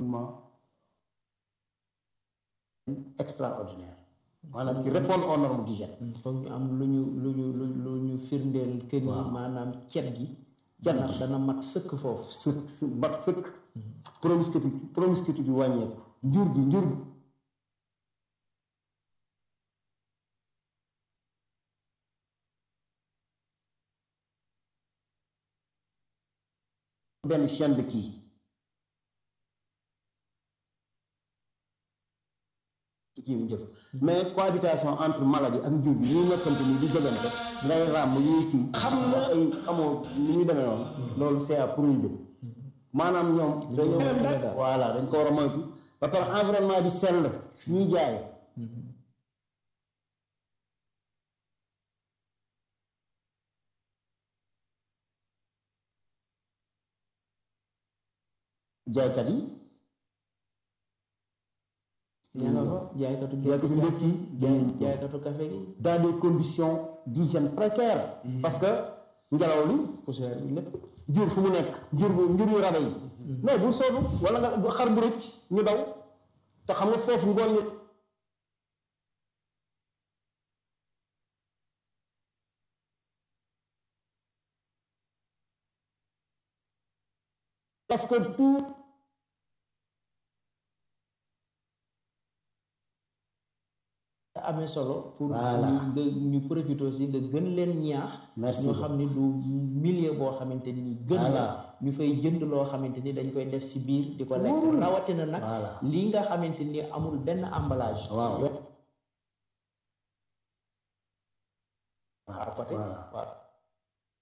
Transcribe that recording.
extraordinaire maanaam qui répondent aux normes d'hygiène foog ñu am lu ñu lu ñu lu lu ñu firndeel kër yi maanaam cet gi cet dana gi dana mat sëkk foofu sëkk sëkk bat sëkk promiscuité promiscuité bi wàññeeku njur gi njur gi benn chaîne de kii ci kii mu jëf mais cohabitation entre maladie ak njur bi ñuy nekkante ni di jegante ngay ràmm ñuy kii xam nga ay xamoo ni ñuy demee noonu loolu c'est à prohiber maanaam ñoom dañoo voilà dañ ko war a moytu ba pare environnement bi sell ñuy jaay jaaykat yi ña nga fa jaaykatu jaaykatu ndékki jaay jaaykatu café gi dans des conditions d'hygiène précaires parce que ngelaw li poussière bi lépp jur fu mu nekk jur bu njur yu rabe yi mais bul soobu wala nga xar bu rëcc ñu daw te xam nga foofu ngoon ñu parce que tout amee solo pour Voilà. ñu nga ñu profité aussi nga gën leen ñaax Merci ñu xam ni du milieu boo xamante ni gën la Voilà. ñu fay jënd loo xamante ni dañ koy def si biir di ko lekk rawatina nag Voilà. lii nga xamante ni amul benn emballage Waaw. Yo- à côté Voilà.